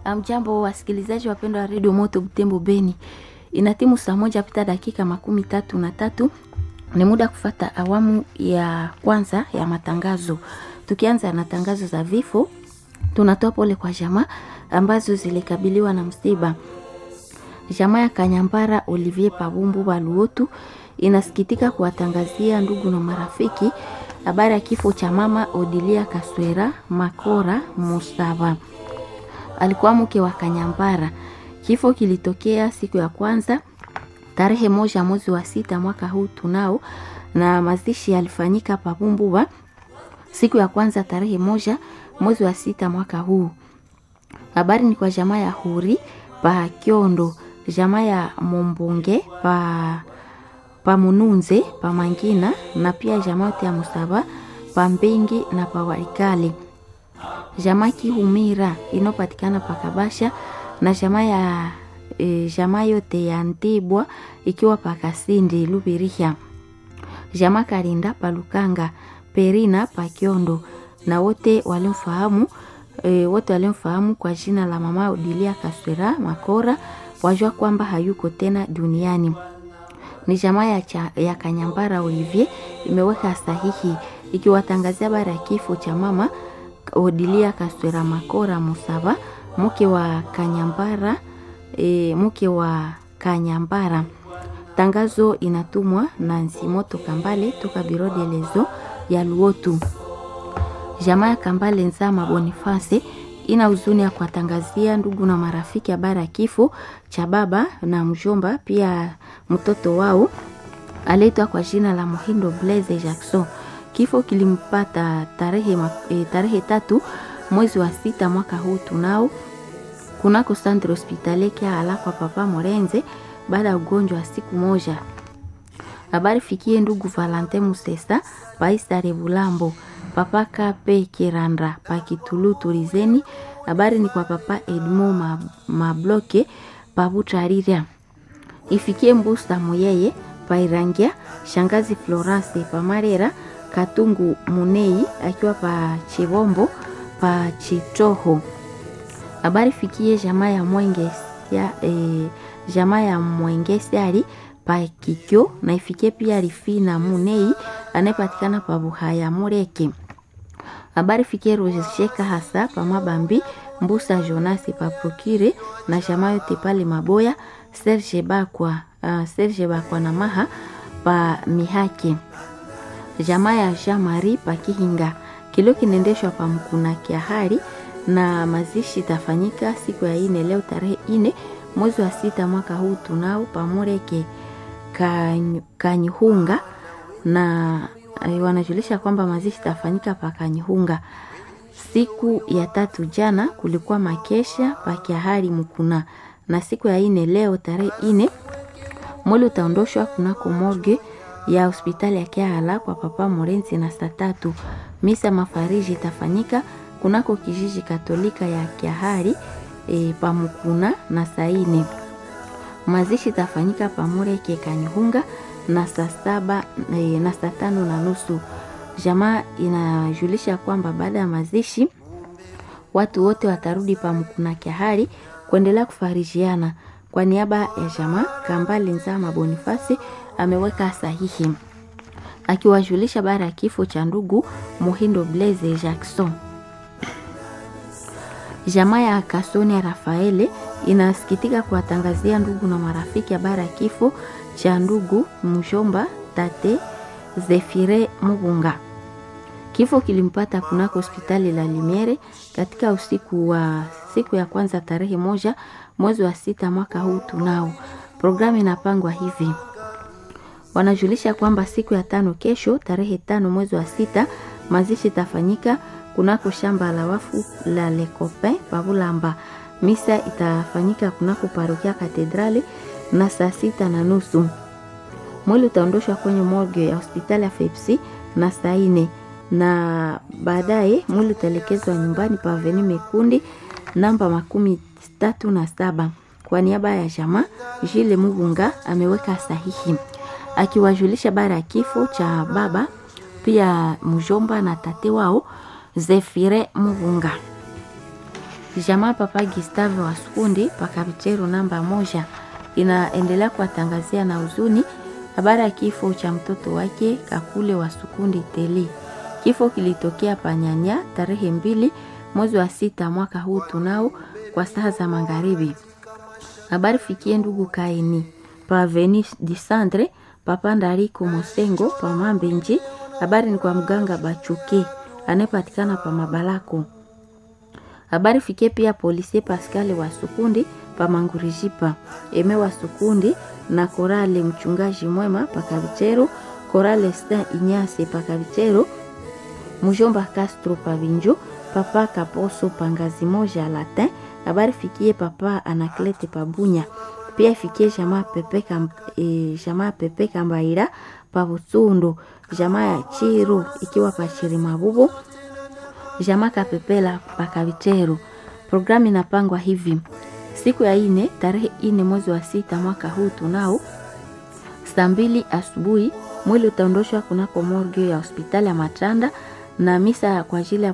Amjambo wasikilizaji wapendwa wa redio Moto Butembo Beni, ina timu saa moja pita dakika makumi tatu na tatu. Ni muda kufata awamu ya kwanza ya matangazo. Tukianza na tangazo za vifo, tunatoa pole kwa jamaa ambazo zilikabiliwa na msiba. Jamaa ya Kanyambara Olivier Pabumbu Baluotu inasikitika kuwatangazia ndugu na marafiki habari ya kifo cha mama Odilia Kaswera Makora Musava alikuwa mke wa Kanyambara. Kifo kilitokea siku ya kwanza tarehe moja mwezi wa sita mwaka huu tunao, na mazishi yalifanyika Pabumbuba siku ya kwanza tarehe moja mwezi wa sita mwaka huu. Habari ni kwa jamaa ya Huri pa Kiondo, jamaa ya Mombonge pa pa Mununze pa Mangina, na pia jamaa yote ya Musaba pa Mbengi na pa Walikale jamaa Kihumira inayopatikana Pakabasha na jamaa ya e, jamaa yote ya Ntibwa ikiwa Pakasindi Lubirihya, jamaa Karinda Palukanga Perina Pakiondo na wote walimfahamu e, wote walimfahamu kwa jina la mama Odilia Kaswera Makora wajua kwamba hayuko tena duniani. Ni jamaa ya, cha, ya Kanyambara Olivier imeweka sahihi ikiwatangazia habari ya kifo cha mama Odilia Kaswera Makora Musava mke wa Kanyambara e, mke wa Kanyambara. Tangazo inatumwa na Nsimoto Kambale toka Biro de Lezo ya Luotu. Jamaa ya Kambale Nzama Boniface ina huzuni ya kuwatangazia ndugu na marafiki habari ya kifo cha baba na mjomba, pia mtoto wao aliitwa kwa jina la Muhindo Blaise Jackson. Kifo kilimpata tarehe, e, tarehe tatu mwezi wa sita mwaka huu tunao kunako centre hospitalier Kiala kwa papa Morenze baada ya ugonjwa wa siku moja. Habari fikie ndugu Valentin Musesa paisa Rebulambo papa Kape Kiranda pakitulu Turizeni. Habari ni kwa papa Edmo Mabloke pabutarira ifikie Mbusa Muyeye pairangia shangazi Florence pamarera Katungu Munei akiwa pa Chibombo pa Chitoho. Habari fikie jamaa ya Mwenge ya, e, jamaa ya Mwenge Siari pa Kikyo na ifikie pia Rifina Munei anayepatikana pa Buhaya Mureke. Habari fikie Rojesheka hasa pa Mabambi Mbusa Jonasi pa Prokire na jamaa yote pale Maboya Serge Bakwa, uh, Serge Bakwa na Maha pa Mihake jamaa ya Jean Marie Pakihinga kilio kinaendeshwa pa Mkuna Kiahari na mazishi itafanyika siku ya ine leo tarehe ine mwezi wa sita mwaka huu tunao pamureke Kanyihunga na e, wanajulisha kwamba mazishi itafanyika pa Kanyihunga. Siku ya tatu jana kulikuwa makesha pa Kiahari Mkuna, na siku ya ine leo tarehe ine mwili utaondoshwa kunako morgue ya hospitali ya Kiala kwa papa Morenzi na saa tatu. Misa mafariji itafanyika kunako kijiji Katolika ya Kiahari e, pamukuna na saa ine. Mazishi itafanyika pamureke Kanyihunga na saa saba e, na saa tano na nusu. Jamaa inajulisha kwamba baada ya mazishi watu wote watarudi pamukuna Kiahari kuendelea kufarijiana. Kwa niaba ya jamaa Kambale Nzama Bonifasi ameweka sahihi akiwajulisha bara ya kifo cha ndugu Muhindo Blaise Jackson. Jamaa ya Kasonia Rafaele inasikitika kuwatangazia ndugu na marafiki habari ya kifo cha ndugu mjomba tate Zefire Mugunga. Kifo kilimpata kunako hospitali la Lumiere katika usiku wa siku ya kwanza tarehe moja mwezi wa sita mwaka huu tunao. Programu inapangwa hivi wanajulisha kwamba siku ya tano kesho tarehe tano mwezi wa sita mazishi itafanyika kunako shamba la wafu la Lecopain Pabulamba. Misa itafanyika kunako parokia Katedrali na saa sita na nusu. Mwili utaondoshwa kwenye morgue ya hospitali ya Fepsi na saa ine na baadaye mwili utaelekezwa nyumbani pa Aveni Mekundi namba makumi tatu na saba. Kwa niaba ya jamaa Jile Mugunga ameweka sahihi akiwajulisha bara ya kifo cha baba pia mjomba na tate wao Zefire Mugunga. Jamaa Papa Gustave wa Sukundi Pakabicheru namba moja inaendelea kuwatangazia na huzuni habari ya kifo cha mtoto wake Kakule wa Sukundi Teli. Kifo kilitokea Panyanya tarehe mbili mwezi wa sita mwaka huu tunao kwa saa za magharibi. Habari fikie ndugu Kaini pa Veni Disandre Papa Ndariko Mosengo pa Mambenji. Habari ni kwa mganga Bachuke anayepatikana pa Mabalako. Habari fikie pia polisi Pascal wa Sukundi pa Mangurijipa Eme wa Sukundi na Korale mchungaji mwema pa Kabichero, Korale Stan Inyase pa Kabichero, Mujomba Castro pa Vinjo, Papa Kaposo pa Ngazi moja Latin. Habari fikie Papa Anaklete pa Bunya pia ifikie jamaa Pepe kam, e, jamaa Pepe Kambaira pa Butsundo, jamaa ya Chiru ikiwa pa Chirimabubu, jamaa Kapepela pa Kabichero. Programu inapangwa hivi: siku ya ine tarehe ine mwezi wa sita mwaka huu tunao saa mbili asubuhi mwili utaondoshwa kunako morgue ya hospitali ya Matanda na misa kwa ajili ya